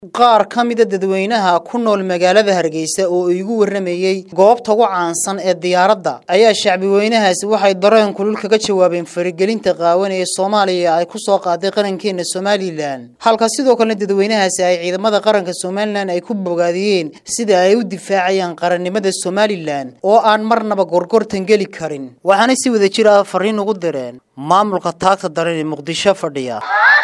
qaar ka mida dadweynaha ku nool magaalada hargeysa oo igu waramayey goobta ugu caansan ee diyaaradda ayaa shacbi weynahaasi waxay dareen kulul kaga jawaabeen faragelinta qaawan ee soomaaliya ay ku soo qaaday qarankeena somalilan halka sidoo kalena dadweynahaasi ay ciidamada qaranka somalilan ay ku bogaadiyeen sida ay u difaacayaan qarannimada somalilan oo aan marnaba gorgortan geli karin waxaana si wada jir ah fariin ugu direen maamulka taagta daran ee muqdisho fadhiya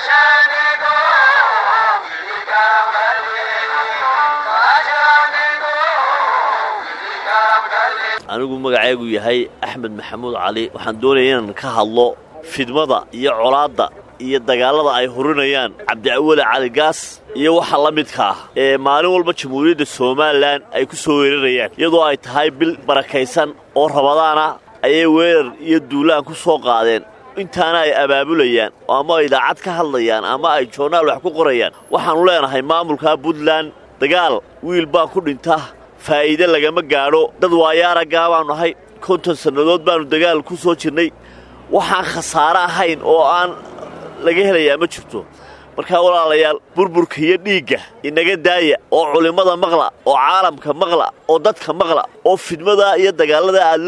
anigu magacaygu yahay axmed maxamuud cali waxaan doonaya inaan ka hadlo fidmada iyo colaadda iyo dagaallada ay hurinayaan cabdiawale cali gaas iyo waxa la midka ah ee maalin walba jamhuuriyadda somalilan ay ku soo weerarayaan iyadoo ay tahay bil barakaysan oo rabadaana ayay weerar iyo duulaan ku soo qaadeen intaana ay abaabulayaan ama ay idaacad ka hadlayaan ama ay joonaal wax ku qorayaan waxaannu leenahay maamulka puntland dagaal wiil baa ku dhinta faa'iide lagama gaadho dad waayaaraggaa baannu ahay konton sannadood baannu dagaal ku soo jirnay waxaan khasaare ahayn oo aan laga helayaa ma jirto markaa walaalayaal burburka iyo dhiigga inaga daaya oo culimmada maqla oo caalamka maqla oo dadka maqla oo fidmada iyo dagaallada aad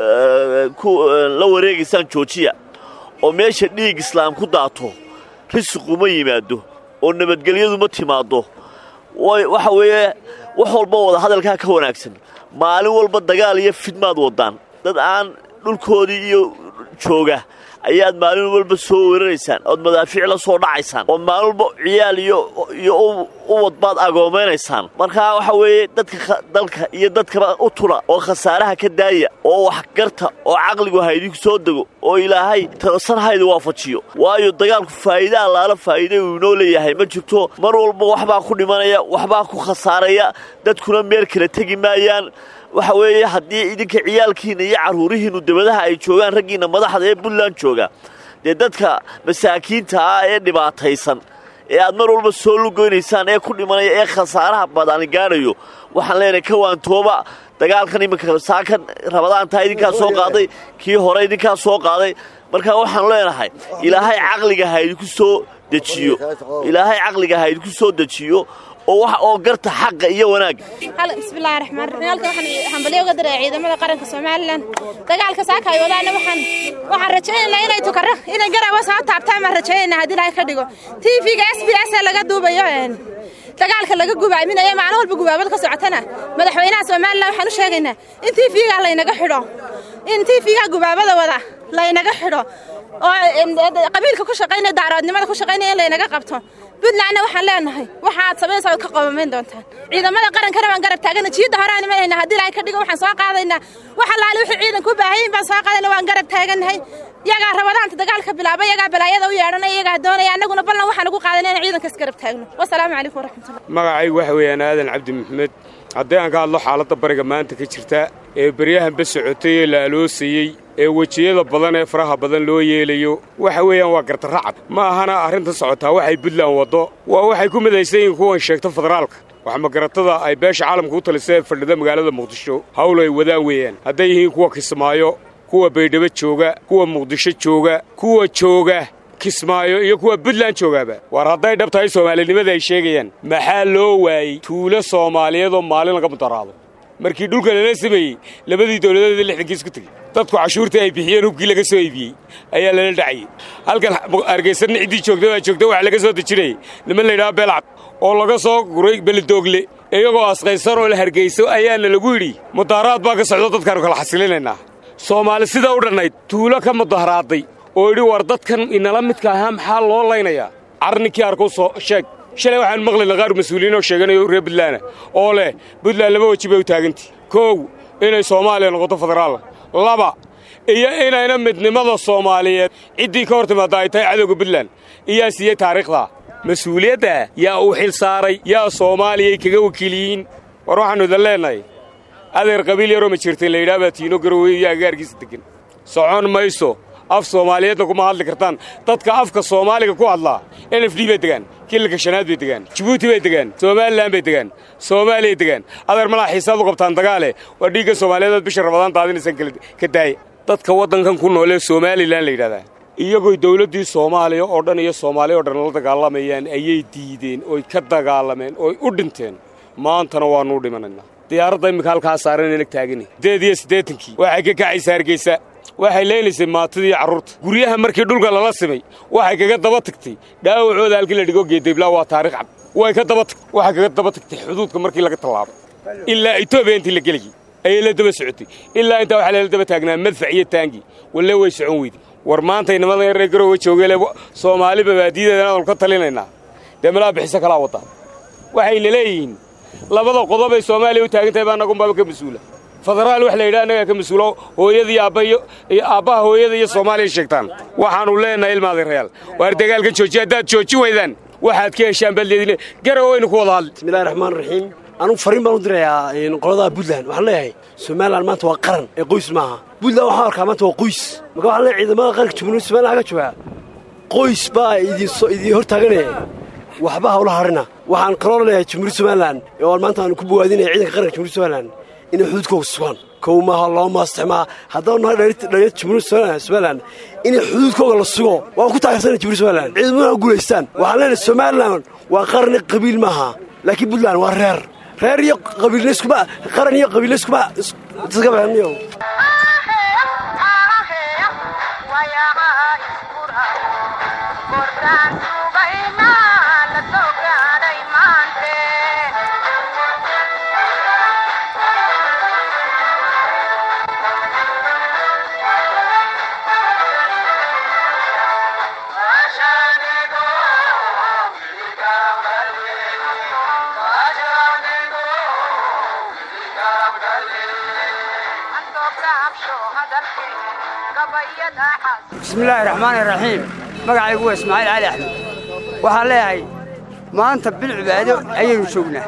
la wareegaysaan joojiya oo meesha dhiig islaam ku daato risiqu ma yimaado oo nabadgelyadu ma timaaddo waxa weeye wax walba wada hadalkaa ka wanaagsan maalin walba dagaal iyo fidmaad waddaan dad aan dhulkoodii iyo jooga ayaad maalin walba soo weeraraysaan ood madaafiic la soo dhacaysaan ood maalin walba ciyaal iyo uwad baad agoomaynaysaan markaa waxa weeye dadka dalka iyo dadkaba u tula oo khasaaraha ka daaya oo waxgarta oo caqligu haydinku soo dego oo ilaahay sanhayda waafajiyo waayo dagaalku faa'iide allaala faa'iide uu inoo leeyahay ma jirto mar walba waxbaa ku dhimanaya waxbaa ku khasaaraya dadkuna meel kala tegi maayaan waxa weeye haddii idinka ciyaalkiinna iyo carruurihiinnu dabadaha ay joogaan raggiinna madaxda ee puntland jooga dee dadka masaakiinta ah ee dhibaataysan ee aad mar walba soo lugoynaysaan ee ku dhimanaya ee khasaaraha badani gaadhayo waxaan leenahay ka waantooba dagaalkan iminka saakan rabadaantaa idinkaa soo qaaday kii hore idinkaa soo qaaday marka waxaanu leenahay ilaahay caqliga ha idinku soo dejiyo ilaahay caqliga ha idinku soo dejiyo oo garta xaqa iyo wanaagga bismillahi raxmaan raxiim halkan waxaan hambalyo uga diraya ciidamada qaranka somalilan dagaalka saaka ay wadaana waxaan waxaan rajaynaynaa inay tukaro inay garawa soo taabtaan baan rajaynaynaa haddii ilahay ka dhigo tv-ga s b s ee laga duubayo dagaalka laga gubaaminayo maalin walba gubaabad ka socotana madaxweynaha somalilan waxaan u sheegaynaa in tv-ga laynaga xidho in tv-ga gubaabada wada laynaga xidho oo qabiilka ku shaqaynaya daaroodnimada ku shaqaynaya in laynaga qabto puntlandna waxaan leenahay waxaad samaynaysaa ood ka qabamayn doontaan ciidamada qarankana waan garab taagana jiidda horaan imanayna haddii ilahay ka dhigo waxaan soo qaadaynaa wax allaale wixii ciidanku u baahayin baan soo qaadayna waan garab taagannahay yagaa rabadaanta dagaalka bilaaba yagaa balaayada u yeedhanaya yagaa doonaya annaguna ballan waxaan ugu qaadayna inaan ciidanka isgarab taagno wasalaamu calaykum waraxmatullah magacaygu waxa weeyaan aadan cabdi maxmed haddii aan ka hadlo xaaladda bariga maanta ka jirta ee beryahanba socotay ee la aloosayey ee wejiyada badan ee faraha badan loo yeelayo waxa weeyaan waa gardarracad ma ahana arrinta socotaa waxay puntland waddo waa waxay ku midaysan yihiin kuwan sheegta federaalka waxmagaratada ay beesha caalamka u talisa ee fadhida magaalada muqdisho hawl ay wadaan weeyaan hadday yihiin kuwa kismaayo kuwa baydhabo jooga kuwa muqdisho jooga kuwa jooga kismaayo iyo kuwa puntland joogaaba war hadday dhab tahay soomaalinimada ay sheegayaan maxaa loo waayey tuulo soomaaliyeedoo maalin laga mudaraado markii dhulka lala sameeyey labadii dawladeeda lixdankii isku tegey dadku cashuurtii ay bixiyeen hubkii laga soo iibiyey ayaa lala dhacayey halkan hargaysanna ciddii joogta baa joogta waxa laga soo dejinayay niman laydhaha beelcad oo laga soo guray belidoogle iyagoo asqaysan oo la hargayso ayaana lagu yidhi mudaaraad baa ka socdo dadkaannu kala xasilinaynaa soomaali sidaa u dhannayd tuulo ka mudaharaaday oo yidhi war dadkan inala midka ahaa maxaa loo laynayaa carninkii arkow soo sheeg shalay waxaan maqlayna qaar mas-uuliyiin oo sheeganayo reer buntlaana oo leh buntland laba weji bay u taagantii koow inay soomaaliya noqoto federaal laba iyo inayna midnimada soomaaliyeed ciddii ka hor timaadda ay tahay cadowga buntland iyaa siiyey taariikhdaa mas-uuliyadda yaa uu xil saaray yaa soomaaliyay kaga wakiiliyiin war waxaannu idan leennahay adeer qabiil yaroo ma jirtay layidhaha baa tiino garowey iyo agaarkiisa deggan socon mayso af soomaaliyeedna kuma hadli kartaan dadka afka soomaaliga ku hadlaa n f d bay degaan kililka shanaad bay degaan jibuuti bay degaan somalilan bay degaan soomaaliyay degaan adeer malaa xiisaad u qabtaan dagaale waa dhiigga soomaaliyeedood bisha rabadaan daadinaysaan ka daaya dadka waddankan ku nool ee somalilan la yidhahdaa iyagooy dawladdii soomaaliya oo dhan iyo soomaaliya oo dhan la dagaalamayaan ayay diideen oy ka dagaalameen ooy u dhinteen maantana waannu dhimanaynaa diyaaradda imminka halkaa saaran inag taagani sideed iyo siddeetankii waxay ka kacaysa hargeysa waxay leynaysay maatadii carruurta guryaha markii dhulka lala simay waxay kaga daba tagtay dhaawacooda halkii la dhigo geedablaa waa taarikh cad way ka daba tagtay waxay kaga daba tagtay xuduudka markii laga tallaabay ilaa etoobiya intii la gelayay ayay la daba socotay ilaa intaa waxaa lala daba taagnaa madfac iyo taangi walle way socon weyday war maanta inamada yaree garowe joogele soomaali babaadiyadeedana aanu ka talinaynaa dee malaa bixiso kalaa waddaa waxayna leeyihiin labada qodob ay soomaaliya u taagan tahay baa nagunbaaba ka mas-uula federaal wax la yidhaha annagaa ka mas-uulo hooyada iyo aabba iyo aabbaha hooyada iyo soomaaliya sheegtaan waxaannu leenahay ilmaadareyaal waar dagaalka joojiya haddaad joojin weydaan waxaad ka heshaan baldeedine garow waynu ku wada hadli bismillahi raxmaan raxiim anugu fariin baan u dirayaa qoladaha puntland waxaan leeyahay somalilan maanta waa qaran ee qoys maaha puntland waxaan arkaa maanta waa qoys marka waxaan leeyahay ciidamada qaranka jumhuuriyadda somalilan ka joogaa qoys baa idiin hor taaganaya waxba hawla harina waxaan kaloo leeyahay jumhuuriyadda somalilan oo maanta aan ku bowaadinaya ciidanka qaranka jumhuuriyadda somalilan inay xuduudkooga sugaan kow maaha laba maastixmaa haddaan nahay dhalinyarta jumhuuriyadda somalilan inay xuduudkooga la sugo waan ku taageersana jumhuuriyadda somalilan ciidamada guulaystaan waxaan leenahay somalilan waa qarni qabiil maaha laakiin puntland waa reer reer iyo qabiilnayskuma qaran iyo qabiilnayskuma iska baxaniyo bismillaahi raxmaani raxiim magacaygu waa ismaaciil cali axmed waxaan leeyahay maanta bil cibaado ayaynu joognaa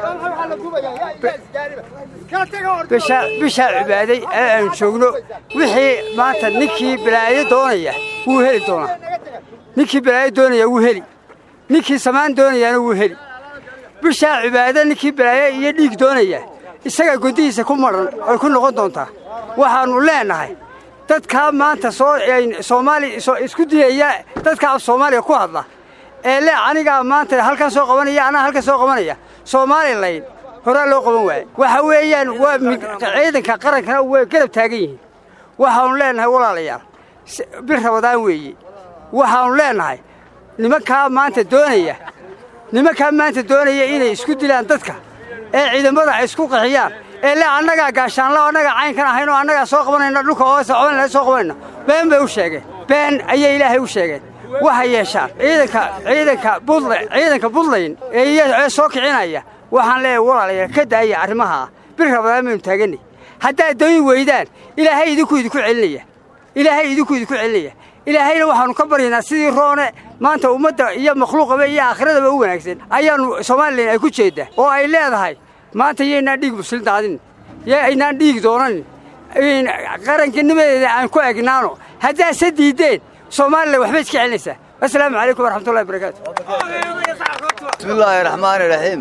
bishaa cibaaday ee aynu joogno wixii maanta ninkii balaayo doonaya wuu heli doonaa ninkii balaayo doonaya wuu heli ninkii samaan doonayaana wuu heli bishaa cibaado ninkii balaayo iyo dhiig doonaya isagaa goddihiisa ku madhan ay ku noqon doontaa waxaannu leennahay dadkaa maanta soomaali isku diyaya dadka af soomaaliya ku hadla ee le anigaa maanta halkan soo qabanaya anaa halkan soo qabanaya soomalilayn horaa loo qaban waaye waxa weeyaan waa ciidanka qarankana way garab taagan yihiin waxaannu leennahay walaalayaal bir rabadaan weeye waxaannu leennahay nimankaa maanta doonaya nimankaa maanta doonaya inay isku dilaan dadka ee ciidamada ay isku qaxiyaan ee le annagaa gaashaanla annagaa caynkan ahayn oo annagaa soo qabanayna dhulka oo socobanayna soo qabanayna been bay u sheegeen been ayay ilaahay u sheegeen waxay yeeshaan ciidanka ciidanka budla ciidanka buntland ee soo kicinaya waxaan leeyahay walaalayaal ka daaya arrimaha bir rabadaan baynu taaganay haddaad dooni weydaan ilaahay idinku idinku celinaya ilaahay idinku idinku celinaya ilaahayna waxaannu ka baryaynaa sidii roone maanta ummadda iyo makhluuqaba iyo aakhiradaba u wanaagsan ayaannu somalilan ay ku jeeddaa oo ay leedahay maanta yaynaan dhiig muslim daadin yaynaan dhiig doonanin qarannimadeeda aan ku egnaano haddaadse diiddeen somalilan waxbay iska celinaysaa assalaamu calaykum waraxmatullahi barakaatu bismillaahi raxmaani raxiim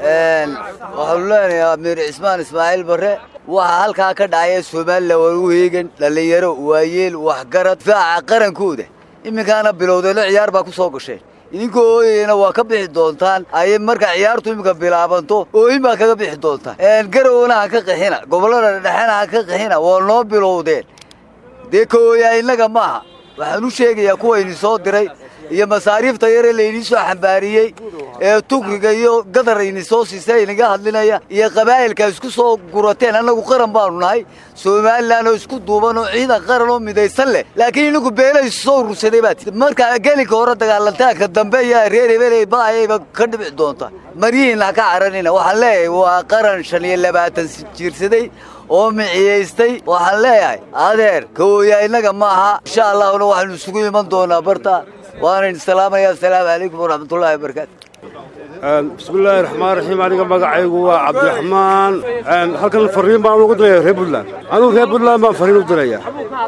waxaanu leenahay amiir cismaan ismaaciil barre waxaa halkaa ka dhacaya somalilan waa u heegan dhallinyaro waayeel waxgarad difaaca qarankooda iminkaana bilowdeeno ciyaar baa ku soo gasheen idinkoo ooyeyna waa ka bixi doontaan ayay marka ciyaartu iminka bilaabanto ooyin baa kaga bixi doontaan garowna ha ka qaxina gobollada dhexena ha ka qaxina waa noo bilowdeen dee ka ooyaa innaga maaha waxaan u sheegayaa kuwayni soo diray iyo masaariifta yaree laydii soo xambaariyey ee tukriga iyo gadar ini soo siisa inaga hadlinaya iyo qabaa'ilka isku soo gurateen annagu qaran baanu nahay somalilan oo isku duuban oo ciidan qaran oo midaysan leh laakiin inagu beela isu soo urursaday baa tii marka gelinka hore dagaalantaanka dambe iyo reer hebeley baayayba ka dhibici doonta maryihiinna ha ka caranina waxaan leeyahay waa qaran shan iyo labaatan jiirsaday oo miciyaystay waxaan leeyahay adeer kawooyaa innaga ma aha insha allahuna waxaynu isugu iman doonaa barta waanan salaamaya asalaamu calaykum waraxmatullahi wabarakaatu bismillaahi raxmaan raxiim aniga magacaygu waa cabdiraxmaan halkan fariin baan ugu diraya reer puntland anugu reer puntland baan fariin u dirayaa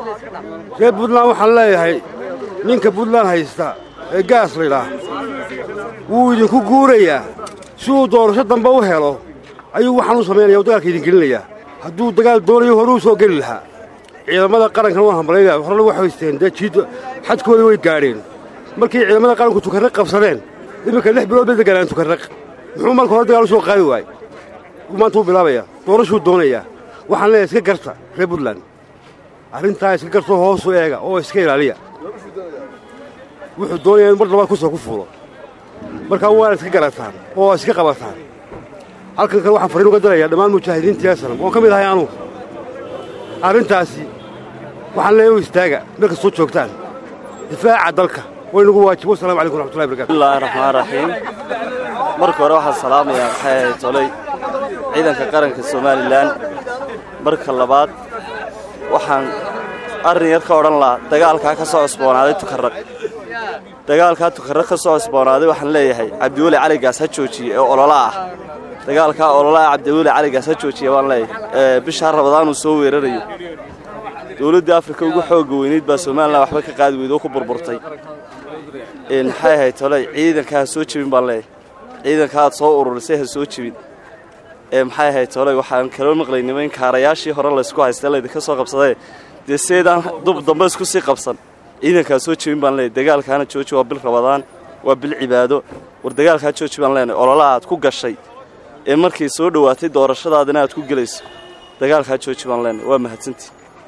reer puntland waxaan leeyahay ninka puntland haysta ee gaas laydhaah wuu idinku guurayaa si uu doorasho dambe u helo ayuu waxaan u samaynaya u dagaalka idin gelinayaa hadduu dagaal doonayo horuu soo geli lahaa ciidamada qarankan waan hambalaynayaa horena waxay haysteen dee jiid xadkooda way gaadheen markii ciidamada qaranku tukarraq qabsadeen iminka lix bilood bay deganaan tukarraq muxuu marka hore dagaal u soo qaadi waayey maanta wuu bilaabayaa doorashuu doonayaa waxaan leeyahay iska garta reer puntland arrintaa iska gartoo hoosu eega oo iska ilaaliya wuxuu doonayaa in mar labaad kusoo ku fuulo markaa waana iska garataan oo iska qabataan halkan kale waxaan farriin uga darayaa dhammaan mujaahidiinta yasanam oon ka mid ahay anugu arrintaasi waxaan leeyahay u istaaga meel kastoo joogtaan difaaca dalka waynagu waajibo wasalamu calaykum raxmatullahi barkatu bismillahi raxmaan raxiim marka hore waxaan salaamayaa maxay ahayd tolay ciidanka qaranka somalilan marka labaad waxaan arrin yar ka odhan lahaa dagaalkaa ka soo cusboonaaday tukarraq dagaalkaa tukarraq ka soo cusboonaaday waxaan leeyahay cabdiweli caligaas ha joojiye ee olola ah dagaalkaa olola ah cabdiweli caligaas ha joojiye baan leeyahay bishaa rabadaanuu soo weerarayo dowladdii afrika ugu xoogga weynayd baa somalilan waxba ka qaadi weyd oo ku burburtay maxay ahayd tolay ciidanka ha soo jebin baan leeyahay ciidanka aad soo ururisay ha soo jebin ee maxay ahayd tolay waxaan kaloo maqlay niman kaarayaashii hore laysku haystay laydinka soo qabsadee dee seedaan dub dambe isku sii qabsan ciidankaa soo jebin baan leeyahay dagaalkaana jooji waa bil rabadaan waa bil cibaado war dagaalkaa jooji baan leenahay ololaha aad ku gashay ee markay soo dhowaatay doorashadaadina aad ku gelayso dagaalkaa jooji baan leenahay waa mahadsantii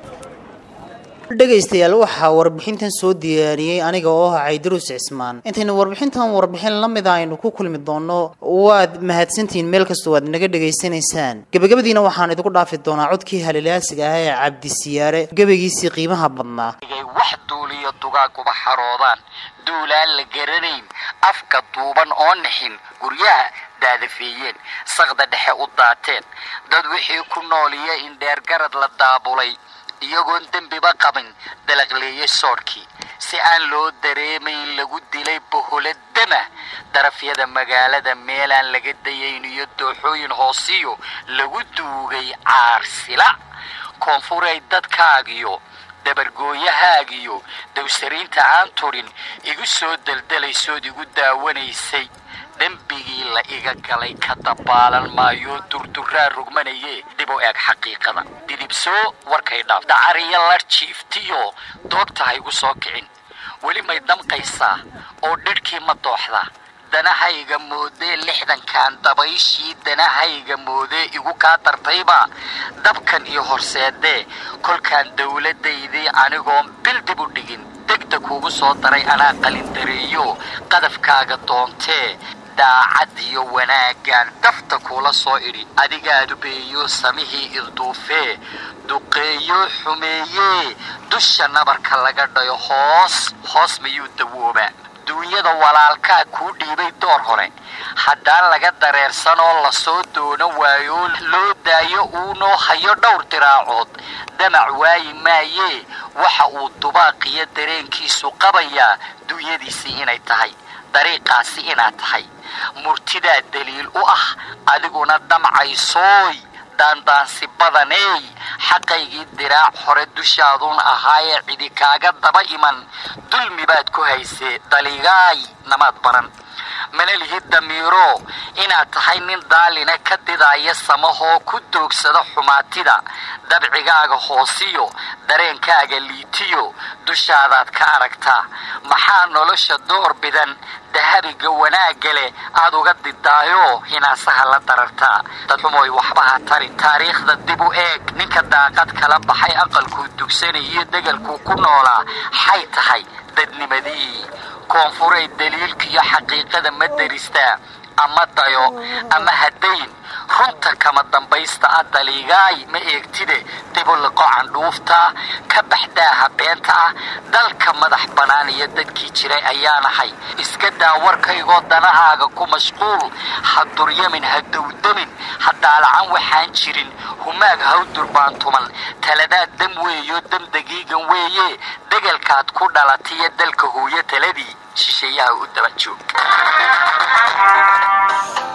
dhegaystayaal waxaa warbixintan soo diyaariyey aniga oo ah caydaruus cismaan intaynu warbixintan warbixin la mid a aynu ku kulmi doonno waad mahadsantihiin meel kastoo aad naga dhegaysanaysaan gebagabadiina waxaan idinku dhaafi doonaa codkii halilaasiga ah ee cabdisiyaare gebagiisii qiimaha badnaa wax duuliyo dugaaguba xaroodaan duulaan la garanayn afka duuban oo nixin guryaha daadafeeyeen saqda dhexe u daateen dad wixii ku nooliya in dheergarad la daabulay iyagoon dembiba qabin dalaqleeyey soodhkii si aan loo dareemayn lagu dilay boholo dama darafyada magaalada meelaan laga dayayn iyo dooxooyin hoosiyo lagu duugay caarsila koonfuray dadkaagiyo dabargooyahaagiyo dawsariinta aan turin igu soo daldalaysood igu daawanaysay dembigii la iga galay ka dabaalan maayo durduraa rogmanaye dib u eeg xaqiiqada didibsoo warkay dhaaf dacariyo lar jiiftiyo doogta ha igu soo kicin weli may damqaysaa oo dhidhkii ma dooxdaa danahayga moodee lixdankan dabayshii danahayga moodee igu kaa dartayba dabkan iyo horseedee kolkaan dawladdaydii anigoon bil dib u dhigin degda kuugu soo daray anaa qalindareeyo qadafkaaga doontee daacad iyo wanaaggaan dafta kuula soo idhi adigaadu beeyo samihii ilduufee duqeeyo xumeeyee dusha nabarka laga dhayo hoos hoos miyuu dawoobaa duunyada walaalkaa kuu dhiibay door hore haddaan laga dareersanoo lasoo doono waayo loo daayo uunoo hayo dhowr diraacood damac waayi maayee waxa uu dubaaqiyo dareenkiisu qabayaa duunyadiisii inay tahay dariiqaasi inaad tahay murtidaa daliil u ah adiguna damcaysooy daandaansi badaneey xaqaygii diraac hore dushaaduun ahaayee cidi kaaga daba iman dulmi baad ku haysee daligaay namaad baran mana lihid damiiro inaad tahay nin daalina ka didaaya samahoo ku doogsada xumaatida dabcigaaga hoosiyo dareenkaaga liitiyo dushaadaad ka aragtaa maxaa nolosha door bidan dahabiga wanaagga leh aad uga didaayo hinaasaha la darartaa dadxumoy waxbaha tari taariikhda dib u eeg ninka daaqad kala baxay aqalkuu dugsanayiyo degalkuu ku noolaa xay tahay dadnimadii koonfuray daliilkiiyo xaqiiqada ma daristaa ama dayo ama hadayn runta kama dambaysta ah daliigaay ma eegtide dibuliqo candhuufta ka baxdaaha beenta ah dalka madax bannaan iyo dadkii jiray ayaanahay iska daa warkaygoo danahaaga ku mashquul ha duryamin ha dowdamin ha daalacan waxaan jirin humaag haw durbaantuman taladaad dam weeyo dam dagiigan weeye degalkaad ku dhalatiyo dalka hooyo taladii shisheeyaha u daba joog